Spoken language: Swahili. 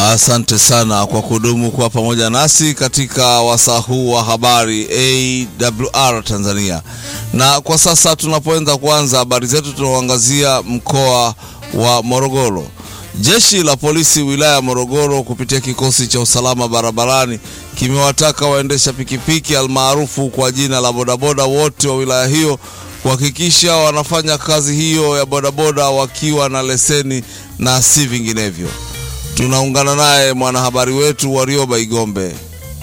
Asante sana kwa kudumu kuwa pamoja nasi katika wasaa huu wa habari AWR Tanzania. Na kwa sasa tunapoanza kuanza habari zetu, tunaangazia mkoa wa Morogoro. Jeshi la polisi wilaya ya Morogoro kupitia kikosi cha usalama barabarani kimewataka waendesha pikipiki almaarufu kwa jina la bodaboda wote wa wilaya hiyo kuhakikisha wanafanya kazi hiyo ya bodaboda wakiwa na leseni na si vinginevyo. Tunaungana naye mwanahabari wetu Warioba Igombe.